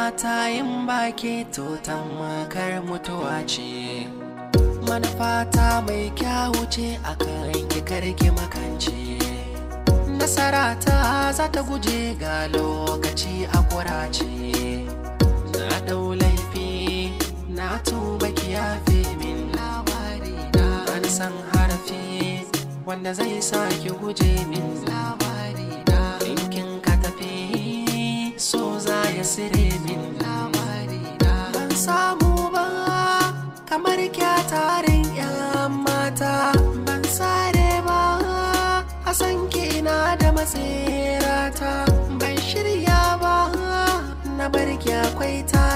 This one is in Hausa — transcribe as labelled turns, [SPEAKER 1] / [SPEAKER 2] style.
[SPEAKER 1] mata yin baki to makar mutuwa ce manufata mai kyawu ce a kan karki makance nasara ta za ta guje ga lokaci a kurace na dau laifi na tuba kiyafe min labari na san harafi wanda zai sa ki guje min labari na ɗinkin ka tafi so za ya sire min labari na ban samu ba kamar kyatarin yan mata ban sare ba a san ina da matsirata ban shirya ba na barki akwai ta